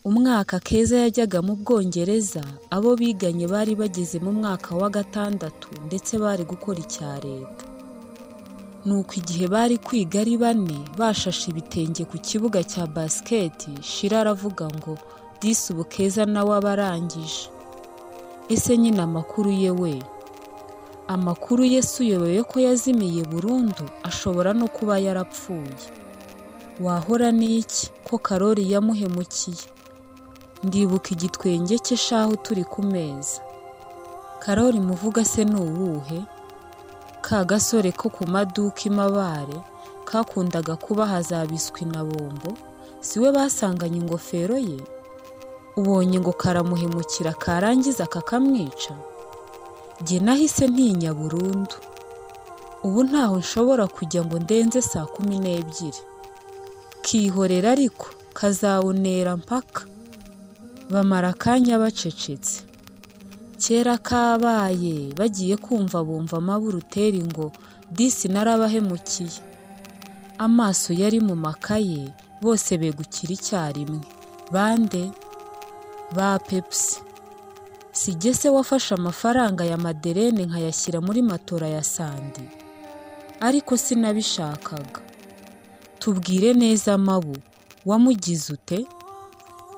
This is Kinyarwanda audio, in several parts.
Umwaka Keza yajyaga mu Bwongereza, abo biganye bari bageze mu mwaka wa gatandatu ndetse bari gukora icya Leta. Nuko igihe bari kwiga ari bane, bashashe ibitenge ku kibuga cya basket, Shira aravuga ngo disi ubu Keza nawe aba arangije. Ese nyine amakuru ye we? Amakuru ye si uyobewe ko yazimiye burundu, ashobora no kuba yarapfuye. Wahora n'iki ko Karori yamuhemukiye? Ndibuka igitwenge cye shahu turi ku meza. Karori muvuga se ni uwuhe? Ka gasore ko ku maduka imabare kakundaga kubaha za biswi na bombo, si we basanganye ingofero ye? Ubonye ngo karamuhemukira karangiza kakamwica? Jye nahise ntinya burundu. Ubu ntaho nshobora kujya ngo ndenze saa kumi n'ebyiri. Kihorera ariko kazawunera mpaka. Bamara akanya bacecetse. Kera kabaye bagiye kumva bumva amaburuteri ngo disi narabahemukiye. Amaso yari mu makaye bose begukira icyarimwe. Bande? Ba Pepsi. Si jye se wafashe amafaranga ya Maderene nkayashyira muri matora ya Sandi? Ariko sinabishakaga. Tubwire neza Mabu, wamugize ute?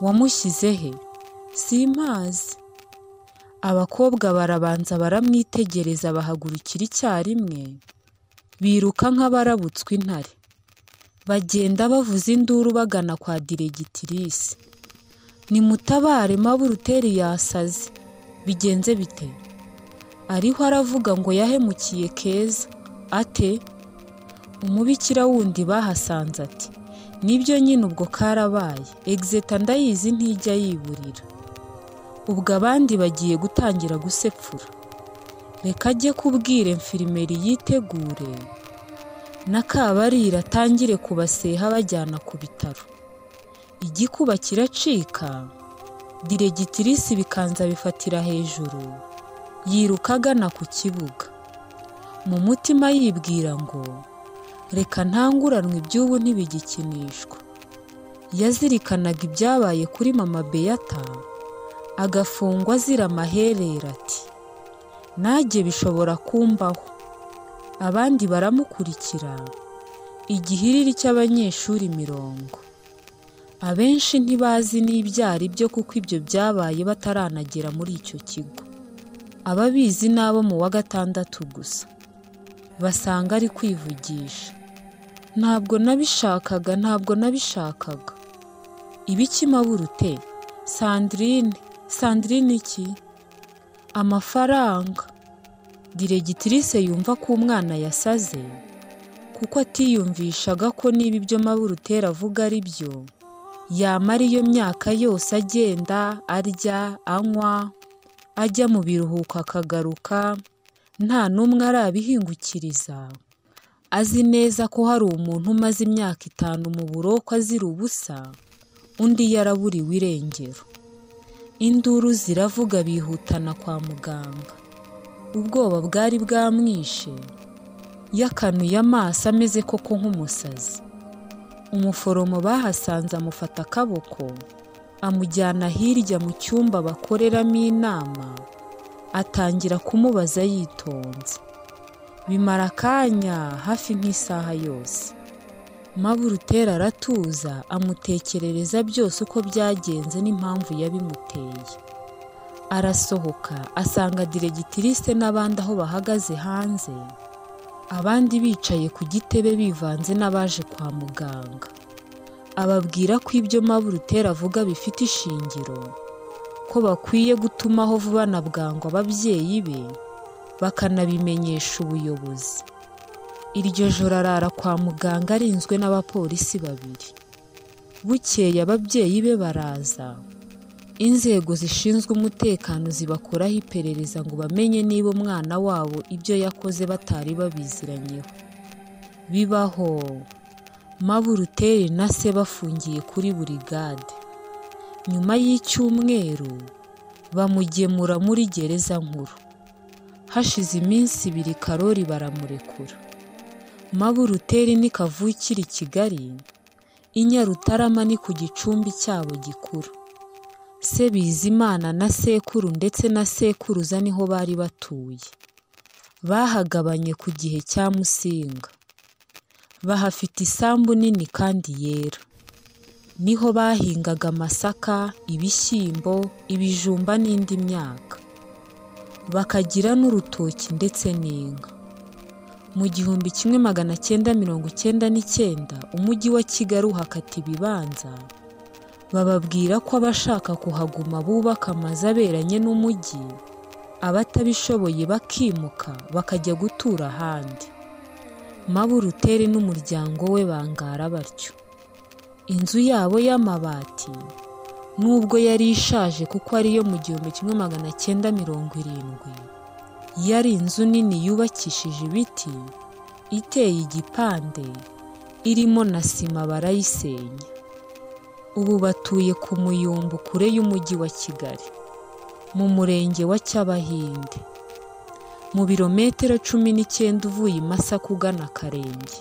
Wamushyize he? Simpazi. Abakobwa barabanza baramwitegereza bahagurukira icyarimwe, biruka nk'abarabutswe intare. Bagenda bavuza induru bagana kwa diregitirisi. Nimutabare maburuteri yasaze. Bigenze bite? Ariho aravuga ngo yahemukiye Keza. Ate? umubikira wundi bahasanze ati nibyo nyine ubwo karabaye egizeta ndayizi ntijya yiburira ubwo abandi bagiye gutangira gusepfura reka ajye kubwire mfirimeri yitegure n'akabarira atangire kubaseha bajyana ku bitaro igikuba kiracika diregitirisi ibikanza bifatira hejuru yiruka agana ku kibuga mu mutima yibwira ngo reka ntanguranwe iby'ubu ntibigikinishwa yazirikanaga ibyabaye kuri mama beyata agafungwa azira amaherere ati najye bishobora kumbaho abandi baramukurikira igihiriri cy'abanyeshuri mirongo abenshi ntibazi n'ibyari byo kuko ibyo byabaye bataranagera muri icyo kigo ababizi ni abo mu wa gatandatu gusa basanga ari kwivugisha ntabwo nabishakaga ntabwo nabishakaga ibiki maburute sandrine sandrine iki amafaranga diregitrice yumva ko umwana yasaze kuko atiyumvishaga ko niba ibyo maburutera avuga ari byo yamara iyo myaka yose agenda arya anywa ajya mu biruhuko akagaruka nta n'umwe arabihingukiriza azi neza ko hari umuntu umaze imyaka itanu mu buroko azira ubusa undi yaraburiwe irengero induru ziravuga bihutana kwa muganga ubwoba bwari bwamwishe yakanuye amaso ameze koko nk'umusazi umuforomo bahasanze amufata akaboko amujyana hirya mu cyumba bakoreramo inama atangira kumubaza yitonze bimara akanya hafi nk'isaha yose maburutera aratuza amutekerereza byose uko byagenze n'impamvu yabimuteye arasohoka asanga diregitiriste n'abandi aho bahagaze hanze abandi bicaye ku gitebe bivanze n'abaje kwa muganga ababwira ko ibyo maburutera avuga bifite ishingiro ko bakwiye gutumaho vuba na bwangu ababyeyi be bakanabimenyesha ubuyobozi iryo joro arara kwa muganga arinzwe n'abapolisi babiri bukeye ababyeyi be baraza inzego zishinzwe umutekano zibakoraho iperereza ngo bamenye niba umwana wabo ibyo yakoze batari babiziranyeho bibaho maburuteri na se bafungiye kuri burigade nyuma y'icyumweru bamugemura muri gereza nkuru hashize iminsi ibiri karori baramurekura maburuteri ni kavukira i kigali inyarutarama ni ku gicumbi cyabo gikuru se bizimana na sekuru ndetse na sekuruza niho bari batuye bahagabanye ku gihe cya musinga bahafite isambu nini kandi yera niho bahingaga amasaka ibishyimbo ibijumba n'indi myaka bakagira n'urutoki ndetse n'inka mu gihumbi kimwe magana cyenda mirongo icyenda n'icyenda umujyi wa kigali uhakata ibibanza bababwira ko abashaka kuhaguma bubaka amazu aberanye n'umujyi abatabishoboye bakimuka bakajya gutura ahandi maburutere n'umuryango we bangara batyo inzu yabo y'amabati nubwo yari ishaje kuko ariyo mu gihumbi kimwe magana cyenda mirongo irindwi yari inzu nini yubakishije ibiti iteye igipande irimo na sima barayisenya ubu batuye ku muyumbu kure y'umujyi wa kigali mu murenge wa cyabahinde mu birometero cumi n'icyenda uvuye i masaka ugana akarenge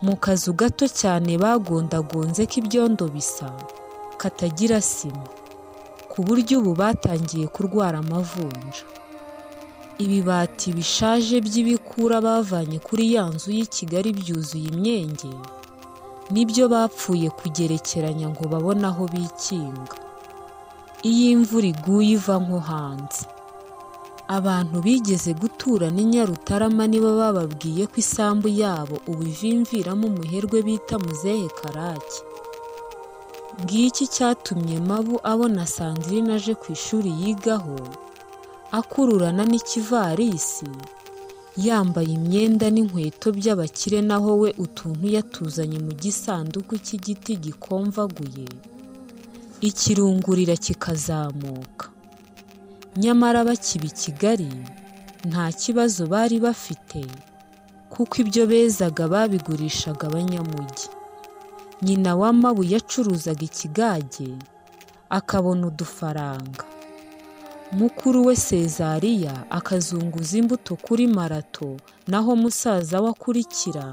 mu kazu gato cyane bagondagonze k'ibyondo bisa katagira sima ku buryo ubu batangiye kurwara amavunja ibibati bishaje by'ibikura bavanye kuri ya nzu y'i Kigali byuzuye imyenge nibyo bapfuye kugerekeranya ngo babone aho bikinga iyo imvura iguye iva nko hanze abantu bigeze gutura n'i Nyarutarama nibo bababwiye ko isambu yabo ubu ivimviramo umuherwe bita muzehe karake ngiki cyatumye mabu abona sandrine aje ku ishuri yigaho akururana n'ikivarisi yambaye imyenda n'inkweto by'abakire naho we utuntu yatuzanye mu gisanduku cy'igiti gikomvaguye ikirungurira kikazamuka nyamara bakiba i kigali nta kibazo bari bafite kuko ibyo bezaga babigurishaga abanyamujyi nyina wa mabu yacuruzaga ikigage akabona udufaranga mukuru we sezariya akazunguza imbuto kuri marato naho musaza we akurikira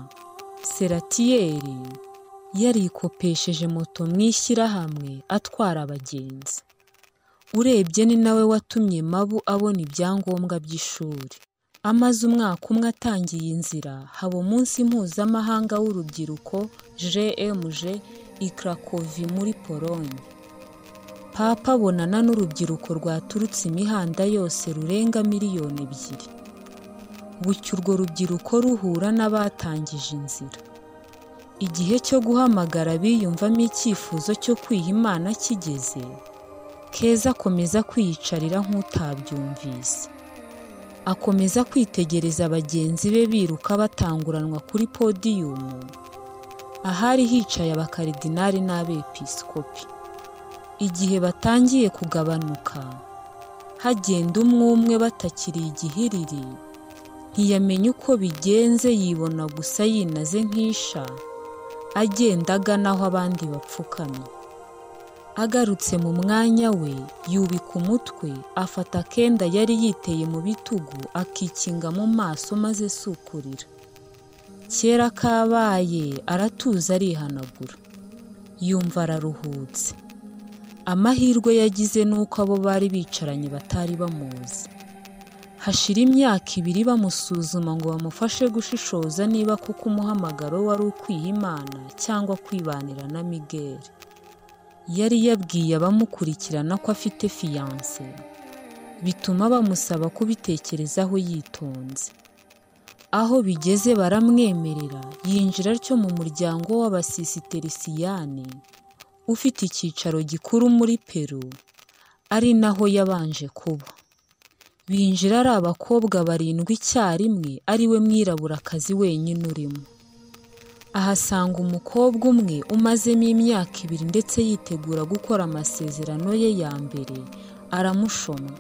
seratiyeri yarikopesheje moto mu ishyirahamwe atwara abagenzi urebye ni nawe watumye mabu abona ibyangombwa by'ishuri amaze umwaka umwe atangiye inzira haba umunsi mpuzamahanga w'urubyiruko jmg ikarakovi muri polonye papa abonana n'urubyiruko rwaturutse imihanda yose rurenga miliyoni ebyiri bucya urwo rubyiruko ruhura n'abatangije inzira igihe cyo guhamagara biyumvamo icyifuzo cyo kwiha imana kigeze keza akomeza kwiyicarira nk'utabyumvise akomeza kwitegereza bagenzi be biruka batanguranwa kuri podiyumu ahari hicaye abakaridinari n'abepisikopi igihe batangiye kugabanuka hagenda umwe umwe batakiri igihiriri ntiyamenya uko bigenze yibona gusa yinaze nk'isha agenda agana aho abandi bapfukamye agarutse mu mwanya we yubika umutwe afata akenda yari yiteye mu bitugu akikinga mu maso maze sukurira kera kabaye aratuza arihanagura yumva araruhutse amahirwe yagize ni uko abo bari bicaranye batari bamuzi hashira imyaka ibiri bamusuzuma ngo bamufashe gushishoza niba kuko umuhamagaro wari ukwiha imana cyangwa kwibanira na migeri yari yabwiye abamukurikirana ko afite fiyanse bituma bamusaba kubitekerezaho yitonze aho bigeze baramwemerera yinjira atyo mu muryango w'abasisiterisiyani ufite icyicaro gikuru muri peru ari naho yabanje kuba binjira ari abakobwa barindwi icyarimwe ari we mwiraburakazi wenyine urimo ahasanga umukobwa umwe umazemo imyaka ibiri ndetse yitegura gukora amasezerano ye ya mbere aramushomwa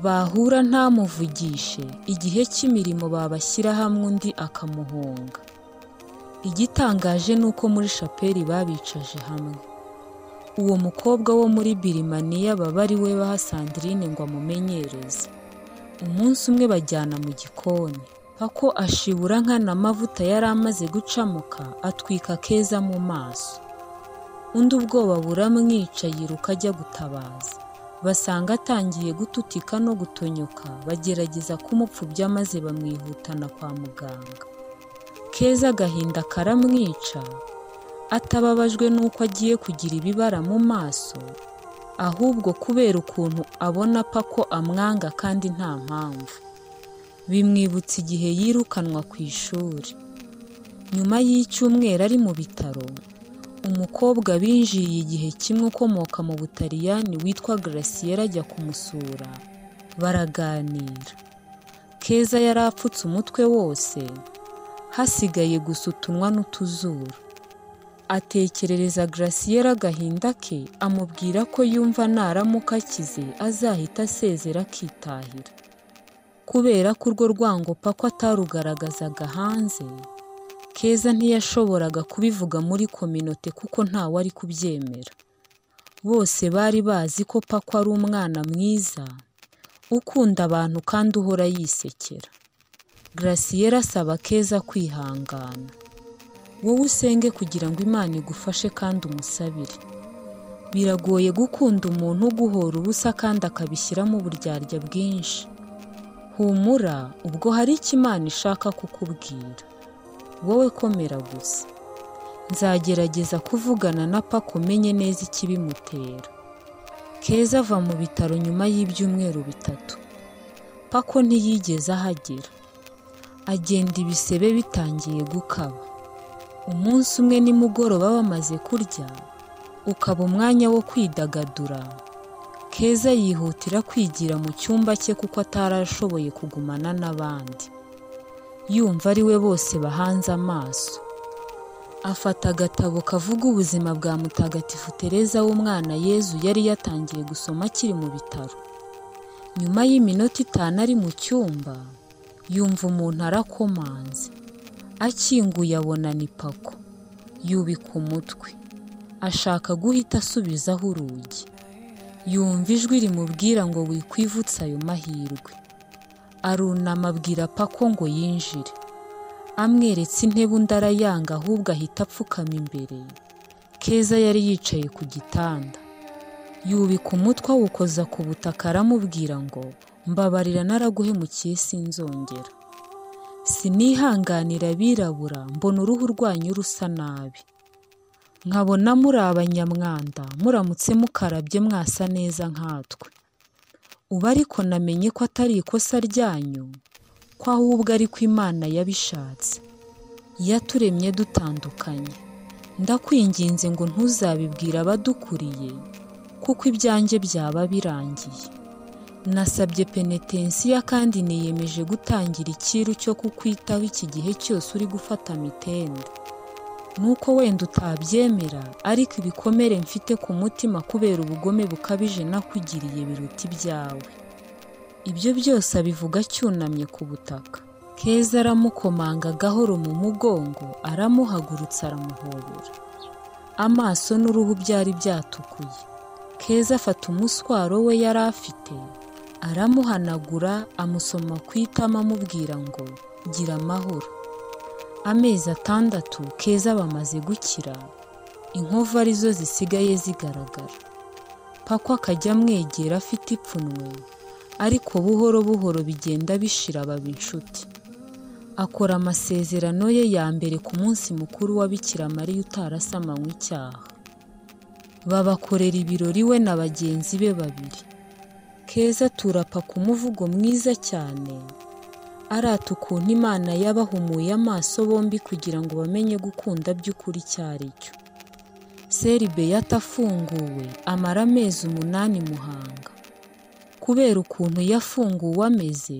bahura ntamuvugishe igihe cy'imirimo babashyira hamwe undi akamuhunga igitangaje ni uko muri shapeli babicaje hamwe uwo mukobwa wo muri birimaniya baba ari we baha sandrine ngo amumenyereze umunsi umwe bajyana mu gikoni pako ashibura nkana amavuta yari amaze gucamuka atwika keza mu maso undi ubwoba buramwica yiruka ajya gutabaza basanga atangiye gututika no gutonyoka bagerageza kumupfubya maze bamwihutana kwa muganga keza agahinda karamwica atababajwe n'uko agiye kugira ibibara mu maso ahubwo kubera ukuntu abona apfa ko amwanga kandi nta mpamvu bimwibutsa igihe yirukanwa ku ishuri nyuma y'icyumweru ari mu bitaro umukobwa binjiye igihe kimwe ukomoka mu butaliyani witwa garasiyeri ajya kumusura baraganira keza yari apfutse umutwe wose hasigaye gusa utunwa n'utuzuru atekerereza garasiyeri agahinda ke amubwira ko yumva naramuka akize azahita asezera akitahira kubera ko urwo rwango pako atarugaragazaga hanze keza ntiyashoboraga kubivuga muri kominote kuko ntawe ari kubyemera bose bari bazi ko pako ari umwana mwiza ukunda abantu kandi uhora yisekera garasiyeri asaba keza kwihangana wowe usenge kugira ngo imana igufashe kandi umusabire biragoye gukunda umuntu uguhora ubusa kandi akabishyiramo uburyarya bwinshi humura ubwo hari icyo imana ishaka kukubwira wowe komera gusa nzagerageza kuvugana na pako umenye neza ikibimutera keza ava mu bitaro nyuma y'ibyumweru bitatu pako ntiyigeze ahagera agenda ibisebe bitangiye gukaba umunsi umwe nimugoroba bamaze kurya ukaba umwanya wo kwidagadura keza yihutira kwigira mu cyumba cye kuko atarashoboye kugumana n'abandi yumva ari we bose bahanze amaso afata agatabo kavuga ubuzima bwa mutagatifu tereza w'umwana yezu yari yatangiye gusoma akiri mu bitaro nyuma y'iminota itanu ari mu cyumba yumva umuntu arakomanze akinguye abona ni pako yubika umutwe ashaka guhita asubizaho urugi yumva ijwi rimubwira ngo wikwivutse ayo mahirwe arunama abwira pako ngo yinjire amweretse intebe undi arayanga ahubwo ahita apfukama imbere keza yari yicaye ku gitanda yubika umutwe awukoza ku butaka aramubwira ngo mbabarira naraguhemukiye sinzongera sinihanganira abirabura mbona uruhu rwanyu rusa nabi nkabona muri abanyamwanda muramutse mukarabye mwasa neza nkatwe ubu ariko namenye ko atari ikosa ryanyu ko ahubwo ari ko imana yabishatse yaturemye dutandukanye ndakwinginze ngo ntuzabibwire abadukuriye kuko ibyanjye byaba birangiye nasabye penetensiya kandi niyemeje gutangira ikiru cyo kukwitaho iki gihe cyose uri gufata mitende nuko wenda utabyemera ariko ibikomere mfite ku mutima kubera ubugome bukabije nakugiriye biruta ibyawe ibyo byose abivuga acyunamye ku butaka keza aramukomanga gahoro mu mugongo aramuhagurutsa aramuhobera amaso n'uruhu byari byatukuye keza afata umuswaro we yari afite aramuhanagura amusoma ku itama amubwira ngo gira amahoro amezi atandatu keza bamaze gukira inkovu arizo zisigaye zigaragara pako akajya amwegera afite ipfunwe ariko buhoro buhoro bigenda bishira baba inshuti akora amasezerano ye ya mbere ku munsi mukuru wa Bikira Mariya utarasamankwa icyaha babakorera ibirori we na bagenzi be babiri keza turapa ku muvugo mwiza cyane arata ukuntu imana yabahumuye amaso bombi kugira ngo bamenye gukunda by'ukuri icyo ari cyo seribe yatafunguwe amara amezi umunani muhanga kubera ukuntu yafunguwe ameze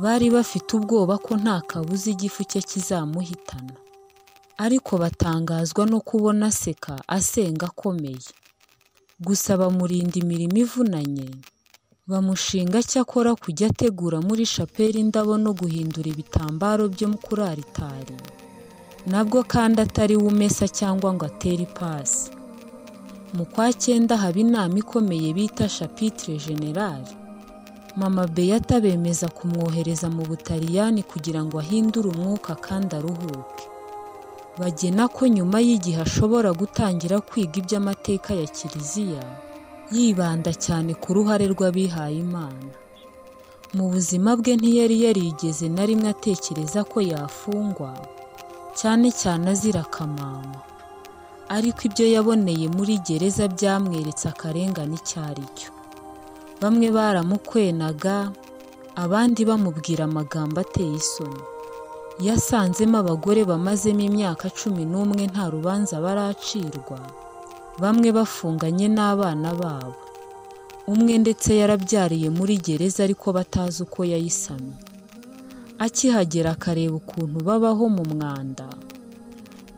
bari bafite ubwoba ko nta kabuza igifu cye kizamuhitana ariko batangazwa no kubona aseka asenga akomeye gusa bamurinda imirimo ivunanye bamushinga cyakora kujya ategura muri shapeli indabo no guhindura ibitambaro byo kuri aritari nabwo kandi atari we umesa cyangwa ngo atere ipasi mu kwa cyenda haba inama ikomeye bita shapitire generali mama beyata bemeza kumwohereza mu butaliyani kugira ngo ahindure umwuka kandi aruhuke bagena ko nyuma y'igihe ashobora gutangira kwiga iby'amateka ya kiliziya yibanda cyane ku ruhare rw'abihayimana mu buzima bwe ntiyari yarigeze na rimwe atekereza ko yafungwa cyane cyane azira akamama ariko ibyo yaboneye muri gereza byamweretse akarengane icyo ari cyo bamwe baramukwenaga abandi bamubwira amagambo ateye isoni yasanzemo abagore bamazemo imyaka cumi n'umwe nta rubanza baracirwa bamwe bafunganye n'abana babo umwe ndetse yarabyariye muri gereza ariko batazi uko yayisamye akihagera akareba ukuntu babaho mu mwanda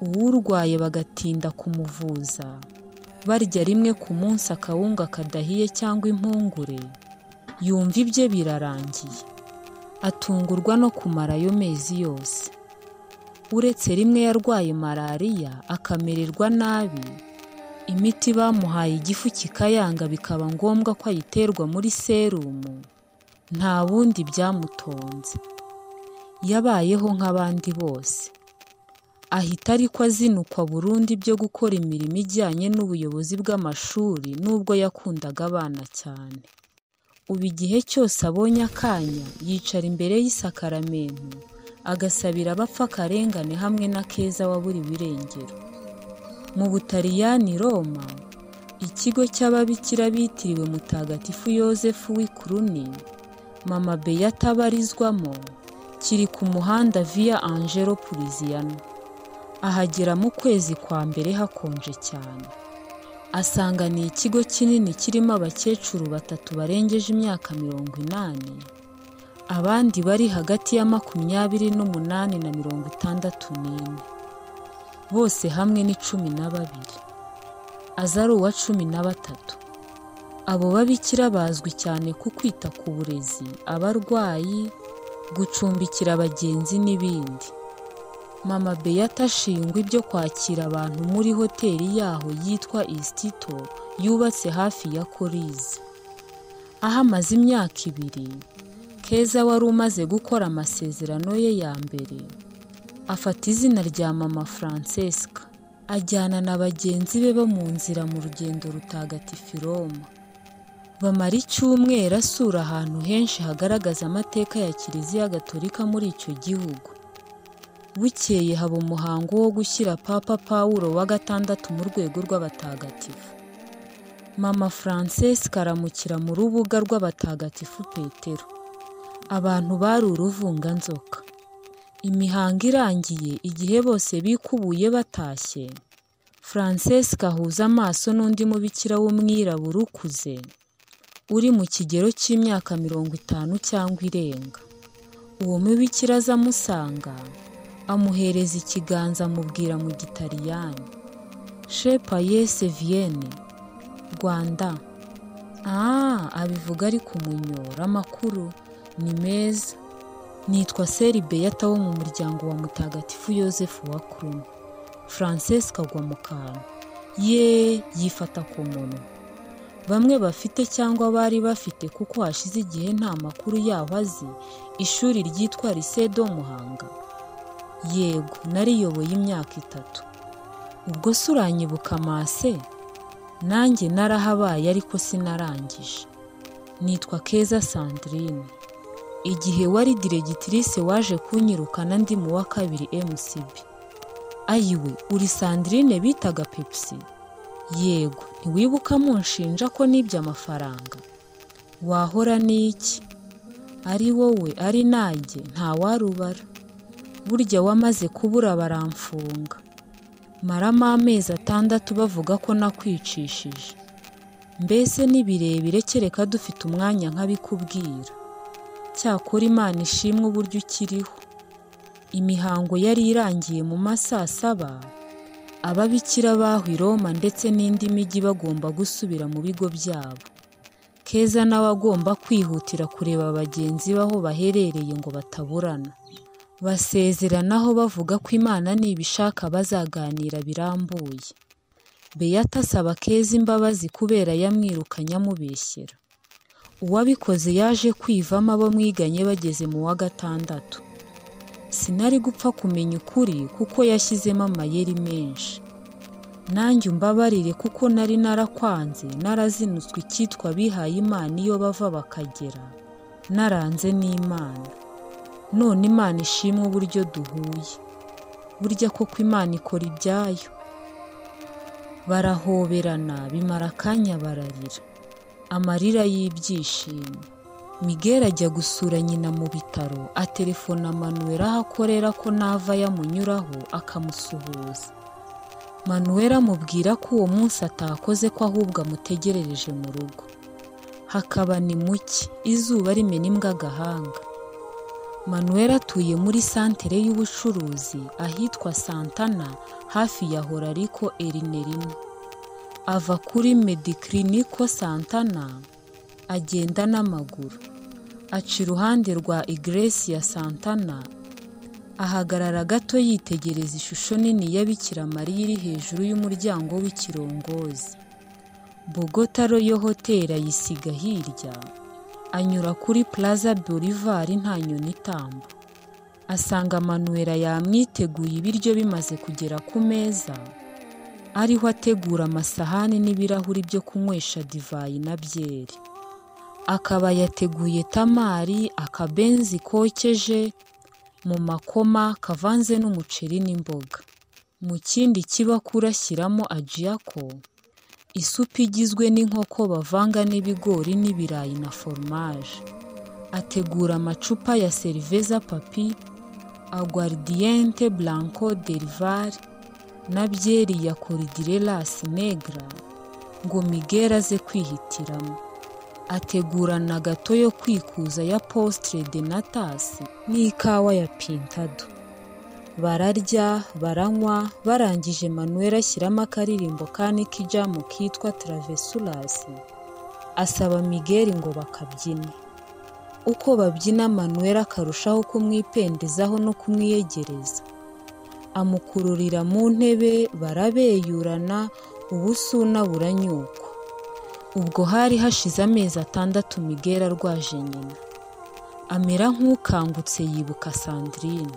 uwurwaye bagatinda kumuvuza barya rimwe ku munsi akawunga kadahiye cyangwa impungure yumva ibye birarangiye atungurwa no kumara ayo mezi yose uretse rimwe yarwaye malariya akamererwa nabi imiti bamuhaye igifu kikayanga bikaba ngombwa ko ayiterwa muri serumu nta bundi byamutonze yabayeho nk'abandi bose ahita ariko azinukwa burundu byo gukora imirimo ijyanye n'ubuyobozi bw'amashuri nubwo yakundaga abana cyane ubu igihe cyose abonye akanya yicara imbere y'isakaramento agasabira abapfa akarengane hamwe na keza waburiwe irengero mu butaliyani roma ikigo cy'ababikira bitiriwe mutagatifu yosefu w'ikuruni mama beyata abarizwamo kiri ku muhanda via angelo puriziano ahagera mu kwezi kwa mbere hakonje cyane asanga ni ikigo kinini kirimo abakecuru batatu barengeje imyaka mirongo inani abandi bari hagati ya makumyabiri n'umunani na mirongo itandatu n'ine bose hamwe ni cumi na babiri aza ari uwa cumi na batatu abo babikira bazwi cyane ku kwita ku burezi abarwayi gucumbikira abagenzi n'ibindi mama beyata ashingwa ibyo kwakira abantu muri hoteli yaho yitwa isitito yubatse hafi ya korizi aho amaze imyaka ibiri keza wari umaze gukora amasezerano ye ya mbere afata izina rya mama francesca ajyana na bagenzi be bo mu nzira mu rugendo rutagatifu roma bamara icyumweru asura ahantu henshi hagaragaza amateka ya kiliziya gatolika muri icyo gihugu bukeye haba umuhango wo gushyira papa pawuro wa gatandatu mu rwego rw'abatagatifu mama francesca aramukira mu rubuga rw'abatagatifu petero abantu bari uruvunganzoka imihango irangiye igihe bose bikubuye batashye francesca ahuza amaso n'undi mubikira w'umwirabura ukuze uri mu kigero cy'imyaka mirongo itanu cyangwa irenga uwo mubikira aza amusanga amuhereza ikiganza amubwira mu gitaliyani shepa yese viyene rwanda aha abivuga ari kumunyora amakuru ni meza nitwa seri beyata wo mu muryango wa mutagatifu yosefu wa kuruma francesca agwa mu kantu ye yifata ku munwa bamwe bafite cyangwa bari bafite kuko hashize igihe nta makuru yaho azi ishuri ryitwa risedo muhanga yego nariyoboye imyaka itatu ubwo se uranyibuka mase nanjye narahabaye ariko sinarangije nitwa keza sandrine igihe wari diregitirise waje kunyirukana ndi mu wa kabiri mcb ayiwe uri sandrine bitaga pepsi yego ntiwibuka munshinja ko nibye amafaranga wahora n'iki ari wowe ari nanjye ntawarubara burya wamaze kubura baramfunga maramo amezi atandatu bavuga ko nakwicishije mbese ni birebire kereka dufite umwanya nk'abikubwira cyakora imana ishimwe uburyo ukiriho imihango yari irangiye mu ma saa saba ababikira baho i roma ndetse n'indi mijyi bagomba gusubira mu bigo byabo keza nawe agomba kwihutira kureba bagenzi be aho baherereye ngo bataburana basezeranaho bavuga ko imana nibishaka bazaganira birambuye beyata asaba keza imbabazi kubera yamwirukanye amubeshyera uwabikoze yaje kwivamo abo mwiganye bageze mu wa gatandatu sinari gupfa kumenya ukuri kuko yashyizemo amayeri menshi nanjye umbabarire kuko nari narakwanze narazinutswe icyitwa abihaye imana iyo bava bakagera naranze n'imana none imana ishimwe uburyo duhuye burya koko imana ikora ibyayo barahoberana bimara akanya bararira amarira y'ibyishimo miguel ajya gusura nyina mu bitaro aterefona manuel aho akorera ko nava yamunyuraho akamusuhuza manuel amubwira ko uwo munsi atakoze ko ahubwo amutegerereje mu rugo hakaba ni muke izuba rimena agahanga manuel atuye muri santere y'ubucuruzi ahitwa santana hafi ya horariko erinerimu ava kuri medikiriniko santana agenda n'amaguru aca iruhande rwa igresi ya santana ahagarara gato yitegereza ishusho nini ya Bikira Mariya iri hejuru y'umuryango w'ikirongozi bogota royo hoteli ayisiga hirya anyura kuri plaza bolivar nta nyoni itamba asanga manuela yamwiteguye ibiryo bimaze kugera ku meza ariho ategura amasahani n'ibirahuri byo kunywesha divayi na byeri akaba yateguye tamari akabenzi kokeje mu makoma kavanze n'umuceri n'imboga mu kindi kibakura ashyiramo ajiyako isupu igizwe n'inkoko bavanga n'ibigori n'ibirayi na foromaje ategura amacupa ya seriveza papi aguardiyente blanco derivari na byeri ya koridirelasi negra ngo miguel aze kwihitiramo ategurana gato yo kwikuza ya positire de natasi n'ikawa ya pintado bararya baranywa barangije manuel ashyiramo akaririmbo kandi k'ijamu kitwa taravesurasi asaba miguel ngo bakabyine uko babyina manuel akarushaho kumwipendezaho no kumwiyegereza amukururira mu ntebe barabeyurana ubusuna buranyuka ubwo hari hashize amezi atandatu miguel arwaje nyina amera nk'ukangutse yibuka sandrine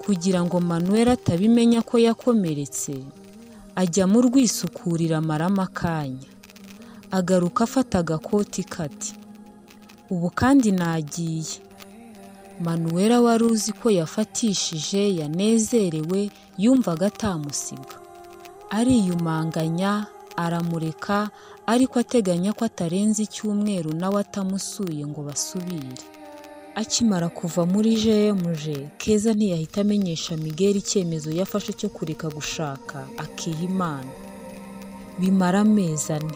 kugira ngo manuel atabimenya ko yakomeretse ajya mu rwisukurira amarama akanya agaruka afata agakoti kati ubu kandi nagiye manuel wari uzi ko yafatishije yanezerewe yumvaga atamusiga ariyumanganya aramureka ariko ateganya ko atarenza icyumweru nawe atamusuye ngo basubire akimara kuva muri jemuje keza ntiyahita amenyesha miguel icyemezo yafashe cyo kureka gushaka akiha imana bimara amezi ane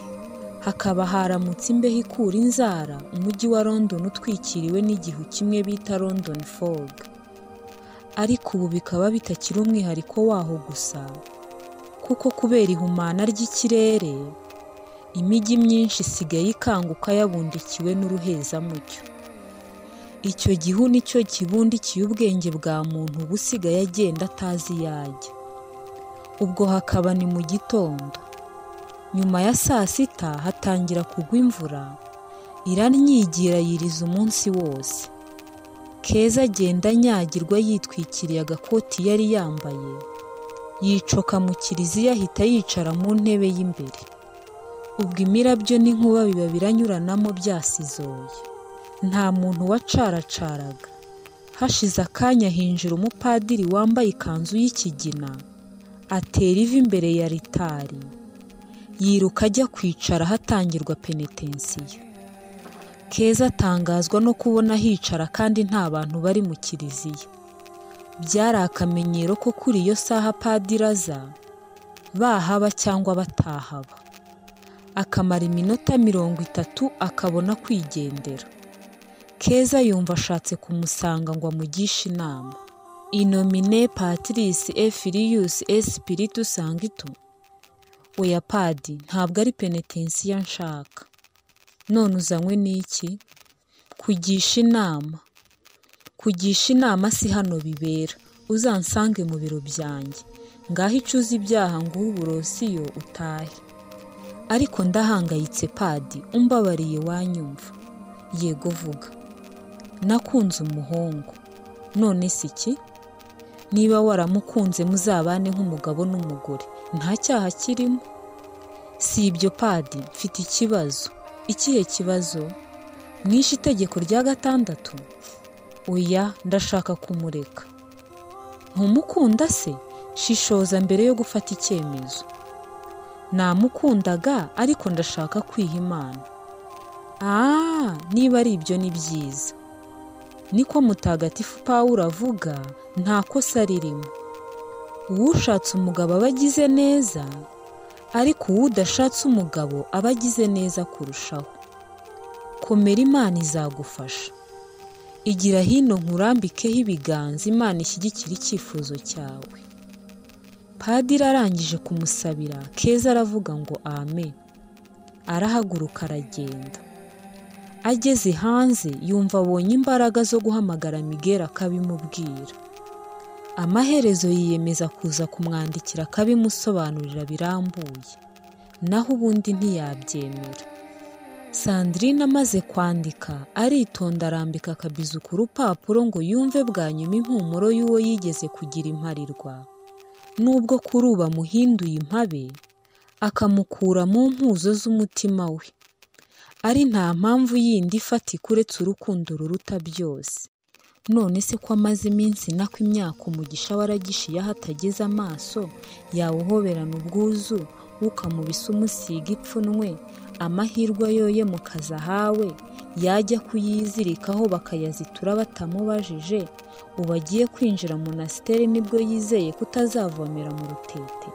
hakaba haramutse imbeho ikura inzara umujyi wa london utwikiriwe n'igihu kimwe bita london fog ariko ubu bikaba bitakiri umwihariko waho gusa kuko kubera ihumana ry'ikirere imijyi myinshi isigaye ikanguka yabundikiwe n'uruhezamucyo icyo gihu nicyo kibundikiye ubwenge bwa muntu uba usigaye agenda atazi iyo ajya ubwo hakaba ni mu gitondo nyuma ya saa sita hatangira kugwa imvura iranyigira yiriza umunsi wose keza agenda anyagirwa yitwikiriye agakoti yari yambaye yicoka mu kiriziya ahita yicara mu ntebe y'imbere ubwo imirabyo n'inkuba biba biranyuranamo byasizoye nta muntu wacaracaraga hashize akanya hinjira umupadiri wambaye ikanzu y'ikigina atera ivi imbere ya ritari yiruka ajya kwicara ahatangirwa penetensiyo keza atangazwa no kubona hicara kandi nta bantu bari mu kiriziya byari akamenyero ko kuri iyo saha padiri aza bahaba cyangwa batahaba akamara iminota mirongo itatu akabona kwigendera keza yumva ashatse kumusanga ngo amugishe inama inomine patirisi efiriyusi esipiritu sangitu oya padi ntabwo ari penetensiya nshaka none uzanywe n'iki kugisha inama kugisha inama si hano bibera uzansange mu biro byanjye ngaho icuze ibyaha nguhe uburosiyo utahe ariko ndahangayitse padi umbabariye wanyumva yego vuga nakunze umuhungu none si iki niba waramukunze muzabane nk'umugabo n'umugore nta cyaha kirimo si ibyo padi mfite ikibazo ikihe kibazo mwishe itegeko rya gatandatu oya ndashaka kumureka ntumukunda se shishoza mbere yo gufata icyemezo namukundaga ariko ndashaka kwiha imana Ah, niba ari ibyo ni byiza. Niko mutagatifu Pawulo avuga, nta kosa ririmo. Uwushatse umugabo aba agize neza, ariko uwudashatse umugabo aba agize neza kurushaho. Komera Imana izagufasha. Igira hino nkurambikeho ibiganza Imana ishyigikire icyifuzo cyawe. Padiri arangije kumusabira, Keza aravuga ngo amen. Arahaguruka aragenda. ageze hanze yumva abonye imbaraga zo guhamagara migera akabimubwira amaherezo yiyemeza kuza kumwandikira akabimusobanurira birambuye naho ubundi ntiyabyemera sandrine amaze kwandika aritonda arambika akabizu ku rupapuro ngo yumve bwa nyuma impumuro y'uwo yigeze kugira imparirwa n'ubwo kuri ubu amuhinduye impabe akamukura mu mpuzo z'umutima we ari nta mpamvu yindi ifatika uretse urukundo ruruta byose none se ko amaze iminsi nako imyaka umugisha waragishiye aho atageze amaso yawuhoberana ubwuzu ukamubisa umusiga ipfunwe amahirwe ayoye mu kazi ahawe yajya kuyizirikaho bakayazitura batamubajije ubu agiye kwinjira mu nasiteri nibwo yizeye kutazavomera mu rutete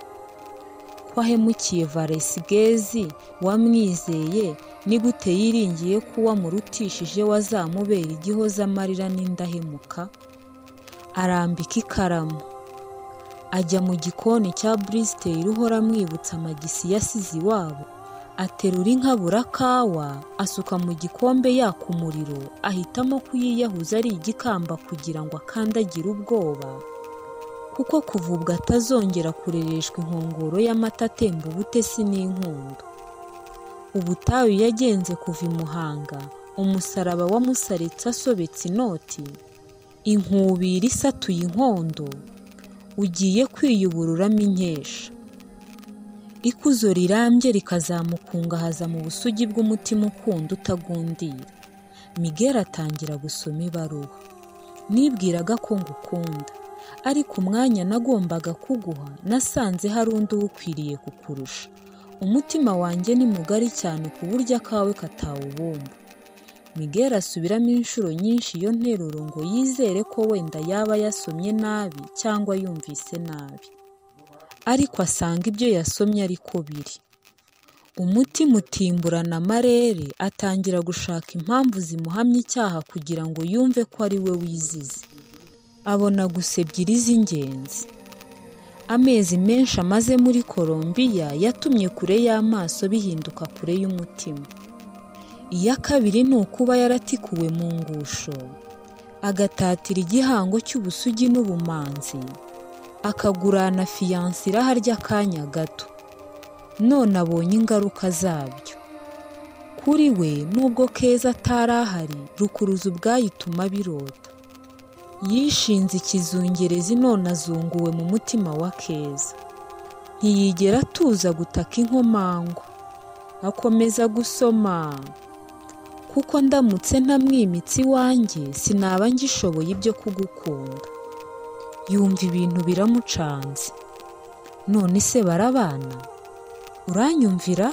ko ahemukiye varesigezi wamwizeye ni gute yiringiye ko uwamurutishije wazamubera igihoza amarira n'indahemuka arambika ikaramu ajya mu gikoni cya burisiteri uhora amwibutsa amagisi yasize iwabo aterura inkabura kawa asuka mu gikombe yaka umuriro ahitamo kuyiyahuza ari igikamba kugira ngo akandagire ubwoba kuko kuva ubwo atazongera kurereshwa inkongoro y'amata atemba ubutesi n'inkundo ubutayu yagenze kuva i muhanga umusaraba wamusaretse asobetse inoti inkubiri isatuye inkondo ugiye kwiyubururamo inkesha ikuzo rirambye rikazamukungahaza mu busugi bw'umutima ukunda utagundira migera atangira gusoma ibaruwa nibwiraga ko ngukunda ariko umwanya nagombaga kuguha nasanze hari undi uwukwiriye kukurusha umutima wanjye ni mugari cyane ku buryo akawe katawubumba migera asubiramo inshuro nyinshi iyo nteruro ngo yizere ko wenda yaba yasomye nabi cyangwa yumvise nabi ariko asanga ibyo yasomye ariko biri umutima utimburana amarere atangira gushaka impamvu zimuhamya icyaha kugira ngo yumve ko ari we wizize abona gusa ebyiri z'ingenzi amezi menshi amaze muri Colombia yatumye kure y'amaso bihinduka kure y'umutima iya kabiri ni ukuba yaratikuwe mu ngusho agatatira igihango cy'ubusugi n'ubumanzi akagurana fiyanse iraharya akanya gato none abonye ingaruka zabyo kuri we nubwo keza atari ahari rukuruzi ubwayituma birota yishinze ikizungerezi none azunguwe mu mutima wa keza ntiyigera atuza gutaka inkomangwa akomeza gusoma kuko ndamutse ntamwimitse iwanjye sinaba ngishoboye ibyo kugukunda yumva ibintu biramucanze none se barabana uranyumvira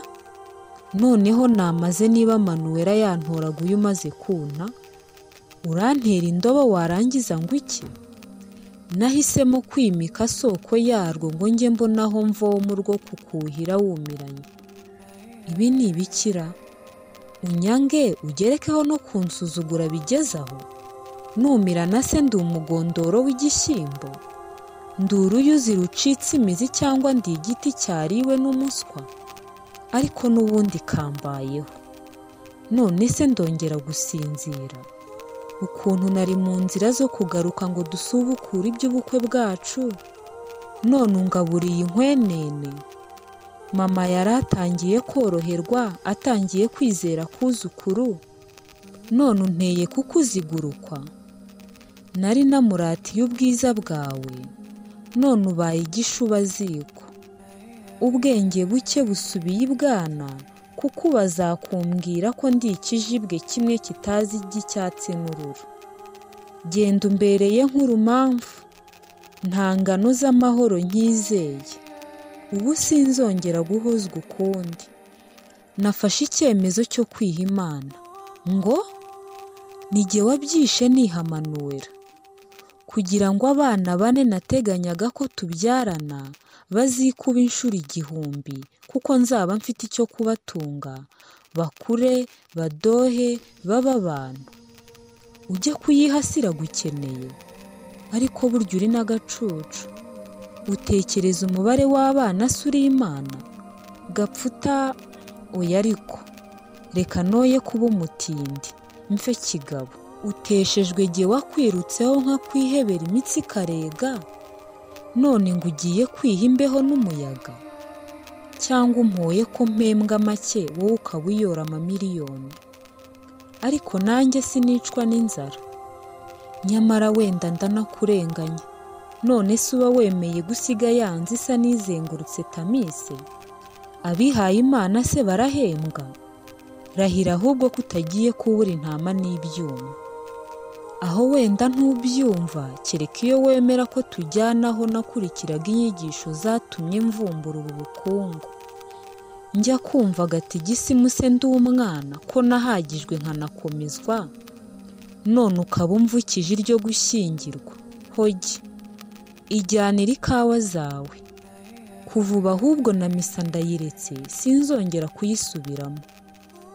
noneho namaze niba manuwera yantoraga uyu umaze kuna urantera indobo warangiza ngo iki nahisemo kwimika soko yarwo ngo njye mbonaho mvoma urwo kukuhira wumiranye ibi ni ibikira unyange ugerekeho no kunsuzugura bigezaho numira na se ndi umugondoro w'igishyimbo ndi uruyuzi rucitse imizi cyangwa ndi igiti cyariwe n'umuswa ariko n'ubundi kambayeho none se ndongera gusinzira ukuntu nari mu nzira zo kugaruka ngo dusubukure iby'ubukwe bwacu none ungaburiye inkwenene mama yari atangiye koroherwa atangiye kwizera kuzukuru none unteye kukuzigurukwa nari namuratiye ubwiza bwawe none ubaye igishubaziko ubwenge buke busubiye ibwana kuko ubu azakumbwira ko ndi ikijibwe kimwe kitazi iby'icyatsi n'urura genda umbereye nk'urumamfu nta ngano z'amahoro nkizeye ubu sinzongera guhozwa ukundi nafashe icyemezo cyo kwiha imana ngo nige wabyishe nihamanura kugira ngo abana bane nateganyaga ko tubyarana bazikuba inshuro igihumbi kuko nzaba mfite icyo kubatunga bakure badohe babe abantu ujye kuyihasira gukeneye ariko burya uri n'agacucu utekereza umubare w'abana se uri imana gapfuta oya ariko reka noye kuba umutindi mfe kigabo uteshejwe jye wakwirutseho nka kwihebera imitsi ikarega none ngo ugiye kwiha imbeho n'umuyaga cyangwa umpoye ko mpembwa make wowe ukaba uyora amamiliyoni ariko nanjye sinicwa n'inzara nyamara wenda ndanakurenganya none se uba wemeye gusiga yanze isa n'izengurutse tamise abihaye imana se barahembwa rahira ahubwo ko utagiye kubura intama n'ibyuma aho wenda ntubyumva kereka iyo wemera ko tujyanaho nakurikiraga inyigisho zatumye mvumbura ubu bukungu njya kumva agatigisimu se ndi umwana ko nahagijwe nkanakomezwa none ukaba umvukije iryo gushyingirwa hogi ijyanira ikawa zawe kuva ubu ahubwo na misa ndayiretse sinzongera kuyisubiramo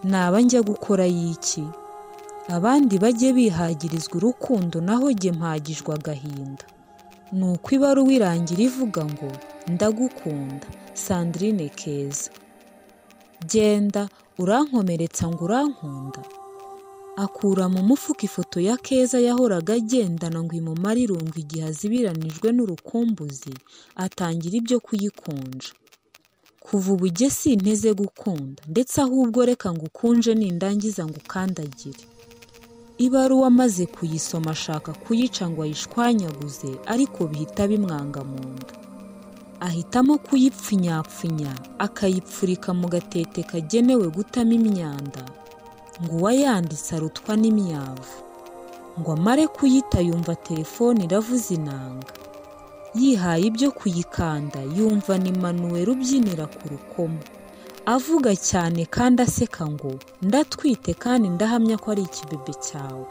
naba njya gukora y'iki abandi bajye bihagirizwa urukundo naho jye mpagijwe agahinda ni uko ibaruwa irangira ivuga ngo ndagukunda sandrine keza genda urankomeretsa ngo urankunda akura mu mufuka ifoto ya keza yahoraga agendana ngo imumare irungu igihe azibiranijwe n'urukumbuzi atangira ibyo kuyikunja kuva ubu jye sinteze gukunda ndetse ahubwo reka ngo ukunje nindangiza ngo ukandagire ibaruwa amaze kuyisoma ashaka kuyica ngo ayishwanyaguze ariko bihita bimwanga mu nda ahitamo kuyipfunyapfunya akayipfurika mu gatete kagenewe gutamo imyanda ngo uwayanditse arutwa n'imyavu ngo amare kuyita yumva telefone iravuza inanga yihaye ibyo kuyikanda yumva ni manuweri ubyinira ku rukomo avuga cyane kandi aseka ngo ndatwite kandi ndahamya ko ari ikibebe cyawe